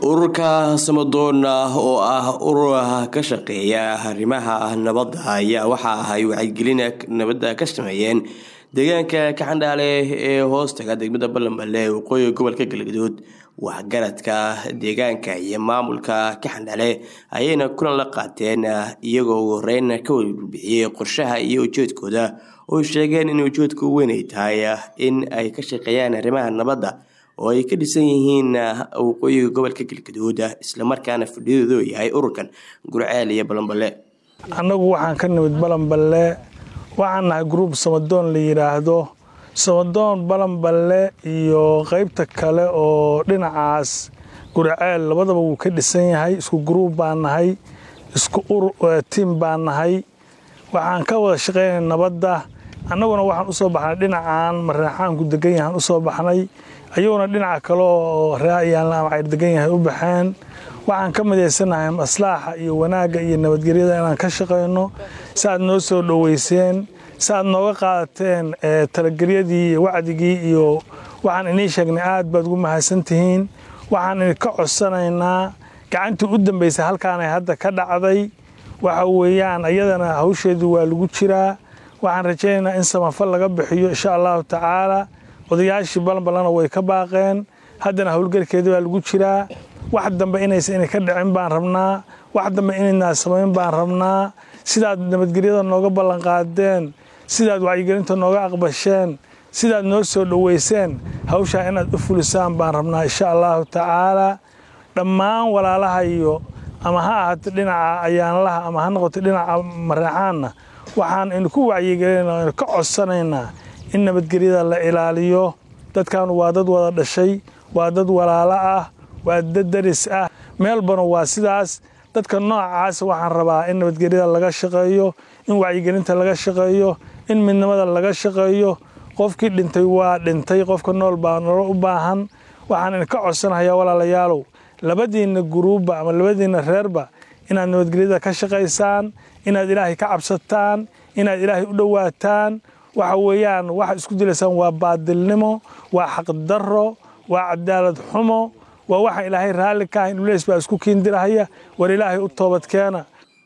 ururka samadoon oo ah urur ka shaqeeya arrimaha nabadda ayaa waxa ay wacyigelin nabadda ka sameeyeen deegaanka kaxandhaale ee hoostaga degmada balanballe waqooyiga gobolka galgaduud waxgaradka deegaanka iyo maamulka kaxandhale ayayna kulan la qaateen iyagoo ugu horeyn ka warbixiyey qorshaha iyo ujeedkooda oo sheegeen in ujeedku weyn ay tahay in ay ka shaqeeyaan arrimaha nabadda oo ay ka dhisan yihiin waqooyiga gobolka galgaduud islamarkaana fadhiyadoodu yahay ururkan gurceel iyo balanballe annagu waxaan ka nimid balanballe waxaan nahay gruub samadoon la yidhaahdo samadoon balanballe iyo qaybta kale oo dhinacaas gurceel labadaba wuu ka dhisan yahay isku gruub baan nahay isku tiim baan nahay waxaan ka wada shaqeynay nabadda annaguna waxaan u soo baxnay dhinacan mareexaanku degan yahaan u soo baxnay ayaguna dhinaca kale oo raayaan amacayr degan yahay u baxeen waxaan ka midaysanahay maslaaxa iyo wanaagga iyo nabadgelyada inaan ka shaqayno si aad noo soo dhoweyseen si aad nooga qaadateen talagelyadii iyo wacdigii iyo waxaan inii sheegnay aad baad ugu mahadsantihiin waxaan idinka codsanaynaa gacantii u dambaysay halkaanay hadda ka dhacday waxa weeyaan ayadana hawsheedu waa lagu jiraa waxaan rajaynaynaa in samafal laga bixiyo insha allahu tacaala odayaashii balanballana way ka baaqeen haddana howlgalkeeda baa lagu jiraa wax dambe inaysa inay ka dhicin baan rabnaa wax dambe inaynaa samayn baan rabnaa sidaad nabadgelyada nooga ballanqaadeen sidaad wacyigelinta nooga aqbasheen sidaad noo soo dhoweyseen hawshaa inaad u fulisaan baan rabnaa insha allahu tacaala dhammaan walaalaha iyo ama ha ahaato dhinaca ayaanlaha ama ha noqoto dhinaca mareexaanna waxaan idinku wacyigelinaa inu ka codsanaynaa in nabadgelyada la ilaaliyo dadkaanu waa dad wada dhashay waa dad walaalo ah waa dad daris ah meelbana waa sidaas dadka noocaas waxaan rabaa in nabadgelyada laga shaqeeyo in wacyigelinta laga shaqeeyo in midnimada laga shaqeeyo qofkii dhintay waa dhintay qofka nool baa nolo u baahan waxaan idinka codsanayaa walaalayaalow labadiinna guruubba ama labadiinna reerba inaad nabadgelyada ka shaqaysaan inaad ilaahay ka cabsataan inaad ilaahay u dhowaataan waxa weeyaan waxaad isku dilaysaan waa baadilnimo waa xaqdarro waa cadaalad xumo waa waxaan ilaahay raalli ka ahayn uleys baa isku kiindirahaya war ilaahay u toobadkeena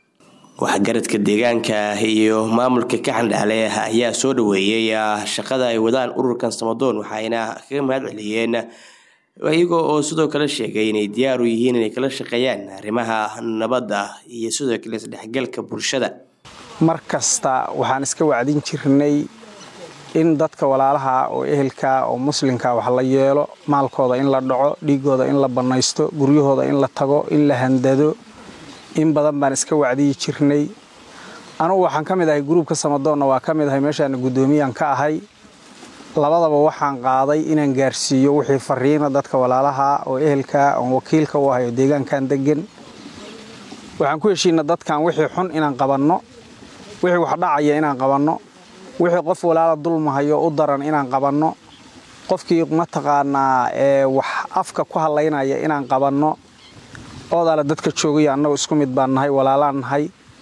waxgaradka deegaanka iyo maamulka kaxandhaale ayaa soo dhoweeyey shaqada ay wadaan ururkan samadoon waxayna kaga mahad celiyeen iyagoo oo sidoo kale sheegay inay diyaar u yihiin inay kala shaqeeyaan arrimaha nabadda iyo sidoo kale isdhexgalka bulshada mar kasta waxaan iska wacdin jirnay in dadka walaalaha oo ehelka oo muslimka wax la yeelo maalkooda in la dhaco dhiigooda in la bannaysto guryahooda in la tago in la handado in badan baan iska wacdiyi jirnay anugu waxaan ka mid ahay gruubka samadoonna waa ka mid ahay meeshaana guddoomiyaan ka ahay labadaba waxaan qaaday inaan gaarsiiyo wixii fariina dadka walaalaha oo ehelka oon wakiilka u ahay oo deegaankan degan waxaan ku heshiina dadkan wixii xun inaan qabanno wixii wax dhacaya inaan qabanno wixii qof walaala dulmahayo u daran inaan qabanno qofkii mataqaanaa ee wax afka ku hadlaynaya inaan qabanno oodaale dadka joogaya annagu isku mid baan nahay walaalaan nahay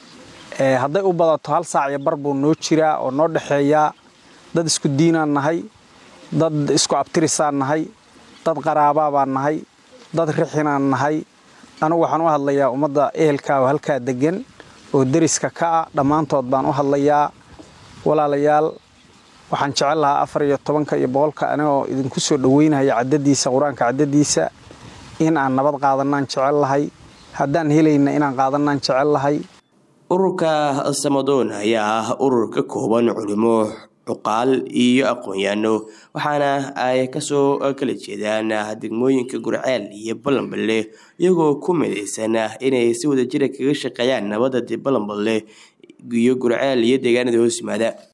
hadday u badato hal saac iyo bar buu noo jiraa oo noo dhexeeyaa dad isku diinaan nahay dad isku abtirisaan nahay dad qaraabaa baan nahay dad rixinaan nahay anugu waxaan u hadlayaa ummadda ehelka oo halkaa deggan oo deriska ka ah dhammaantood baan u hadlayaa walaalayaal waxaan jecel lahaa afar iyo tobanka iyo boqolka anigoo idinku soo dhoweynaya caddadiisa qur-aanka caddadiisa in aan nabad qaadanaan jecel lahay haddaan helayna inaan qaadanaan jecel lahay ururka samadoon ayaa ah urur ka kooban culimo cuqaal iyo aqoon-yaano waxaana ay kasoo kala jeedaan degmooyinka gurceel iyo balanballe iyagoo ku midaysan inay si wadajira kaga shaqeeyaan nabadda balanballe iyo gurceel iyo deegaanada hoos yimaada